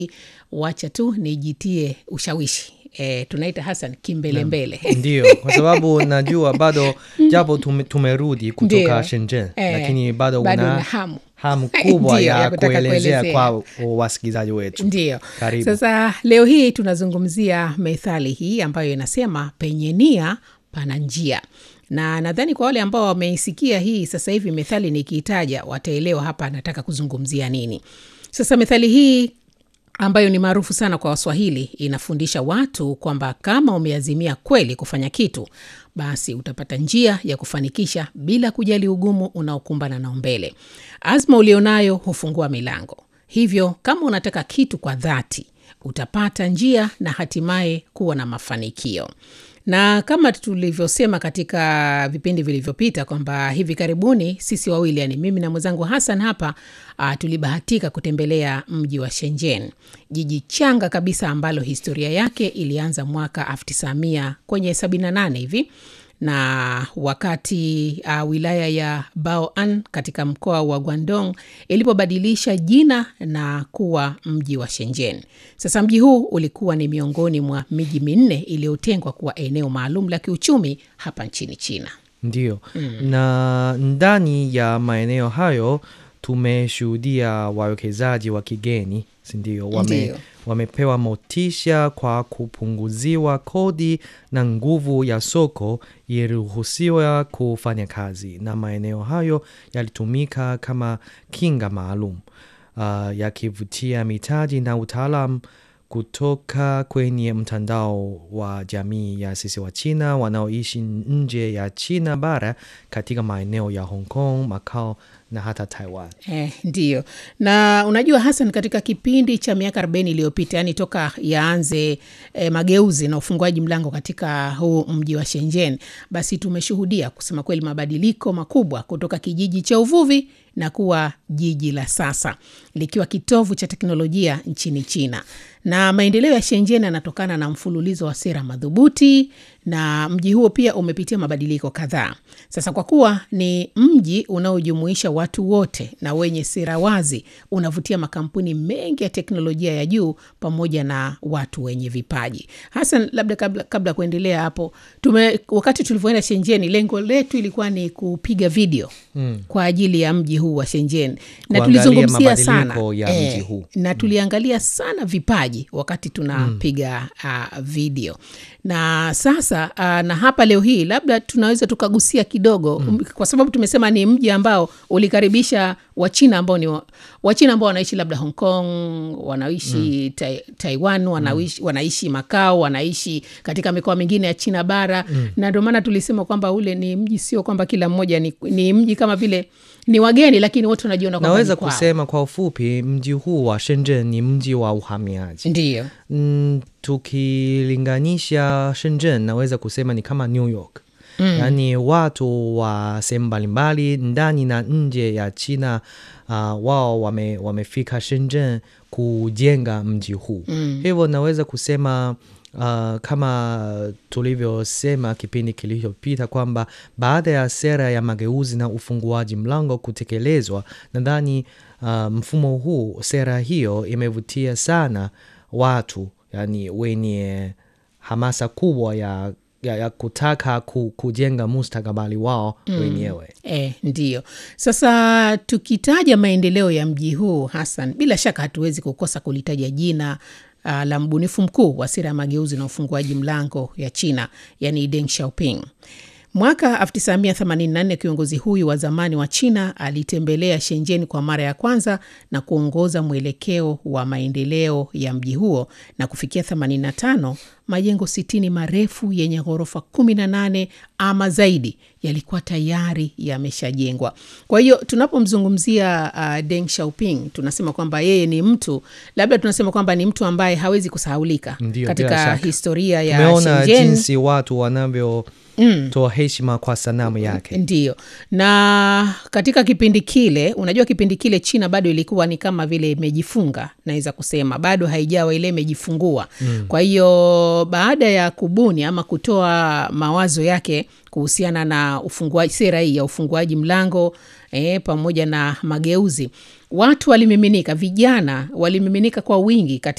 wacha tu nijitie ushawishi e, tunaita Hassan kimbelembele ndio kwa sababu najua bado japo tume, tumerudi kutoka Ndio. Shenzhen Eh, lakini bado bado una una hamu. hamu kubwa Ndio, ya, ya kutaka kuelezea kuelezea. kwa wasikilizaji wetu Ndio. Karibu. Sasa leo hii tunazungumzia methali hii ambayo inasema penye nia pana njia, na nadhani kwa wale ambao wameisikia hii sasa hivi methali nikiitaja wataelewa hapa nataka kuzungumzia nini. Sasa methali hii ambayo ni maarufu sana kwa Waswahili inafundisha watu kwamba kama umeazimia kweli kufanya kitu, basi utapata njia ya kufanikisha bila kujali ugumu unaokumbana nao mbele. Azma ulionayo hufungua milango. Hivyo kama unataka kitu kwa dhati, utapata njia na hatimaye kuwa na mafanikio. Na kama tulivyosema katika vipindi vilivyopita kwamba hivi karibuni sisi wawili, yani mimi na mwenzangu Hassan hapa uh, tulibahatika kutembelea mji wa Shenzhen, jiji changa kabisa ambalo historia yake ilianza mwaka 1900 kwenye 78 hivi na wakati uh, wilaya ya Baoan katika mkoa wa Guangdong ilipobadilisha jina na kuwa mji wa Shenzhen. Sasa mji huu ulikuwa ni miongoni mwa miji minne iliyotengwa kuwa eneo maalum la kiuchumi hapa nchini China. ndio na ndani ya maeneo hayo tumeshuhudia wawekezaji wa kigeni sindio wame, Ndio. wamepewa motisha kwa kupunguziwa kodi na nguvu ya soko iliruhusiwa kufanya kazi na maeneo hayo yalitumika kama kinga maalum uh, yakivutia mitaji na utaalam kutoka kwenye mtandao wa jamii ya sisi wa China wanaoishi nje ya China bara katika maeneo ya Hong Kong, Macau na hata Taiwan. Eh, ndiyo na unajua Hassan, katika kipindi cha miaka 40 iliyopita, yani toka yaanze eh, mageuzi na ufunguaji mlango katika huu mji wa Shenzhen, basi tumeshuhudia kusema kweli mabadiliko makubwa kutoka kijiji cha uvuvi na kuwa jiji la sasa likiwa kitovu cha teknolojia nchini China. Na maendeleo ya Shenzhen yanatokana na mfululizo wa sera madhubuti, na mji huo pia umepitia mabadiliko kadhaa. Sasa kwa kuwa ni mji unaojumuisha watu wote na wenye sera wazi, unavutia makampuni mengi ya teknolojia ya juu pamoja na watu wenye vipaji. Hasan, labda kabla, kabla kuendelea hapo, tume, wakati tulivyoenda Shenzhen, lengo letu ilikuwa ni kupiga video mm. kwa ajili ya mji huu wa Shenzhen na Kuangalia tulizungumzia sana mabadiliko ya mji huu. na tuliangalia sana vipaji wakati tunapiga uh, video na sasa uh, na hapa leo hii labda tunaweza tukagusia kidogo mm. kwa sababu tumesema ni mji ambao ulikaribisha wachina ambao ni wa- wachina ambao wanaishi labda hong kong wanaishi mm. tai, taiwan wanaishi, wanaishi makao wanaishi katika mikoa mingine ya china bara mm. na ndio maana tulisema kwamba ule ni mji sio kwamba kila mmoja ni, ni mji kama vile ni wageni lakini wote wanajiona kwamba Naweza ni kwao. kusema kwa ufupi, mji huu wa Shenzhen ni mji wa uhamiaji. ndiyo Mm, tukilinganisha Shenzhen naweza kusema ni kama New York. Mm. Yaani watu wa sehemu mbalimbali ndani na nje ya China uh, wao wame, wamefika Shenzhen kujenga mji huu. Mm. Hivyo naweza kusema uh, kama tulivyosema kipindi kilichopita kwamba baada ya sera ya mageuzi na ufunguaji mlango kutekelezwa, nadhani uh, mfumo huu, sera hiyo imevutia sana watu yani wenye hamasa kubwa ya, ya, ya kutaka ku, kujenga mustakabali wao wenyewe. E, ndiyo. Sasa tukitaja maendeleo ya mji huu Hassan, bila shaka hatuwezi kukosa kulitaja jina uh, la mbunifu mkuu wa sera ya mageuzi na ufunguaji mlango ya China, yani Deng Xiaoping. Mwaka 1984 kiongozi huyu wa zamani wa China alitembelea Shenzhen kwa mara ya kwanza na kuongoza mwelekeo wa maendeleo ya mji huo, na kufikia 85 majengo 60 marefu yenye ghorofa 18 ama zaidi yalikuwa tayari yameshajengwa. Kwa hiyo tunapomzungumzia uh, Deng Xiaoping tunasema kwamba yeye ni mtu labda tunasema kwamba ni mtu ambaye hawezi kusahaulika Ndio, bila katika shaka. historia ya Tumeona Shenzhen. jinsi watu wanavyo toa heshima kwa sanamu yake. Ndio, na katika kipindi kile, unajua kipindi kile China bado ilikuwa ni kama vile imejifunga, naweza kusema bado haijawa ile imejifungua. Mm. Kwa hiyo baada ya kubuni ama kutoa mawazo yake kuhusiana na ufunguaji, sera hii ya ufunguaji mlango eh, pamoja na mageuzi, watu walimiminika, vijana walimiminika kwa wingi katika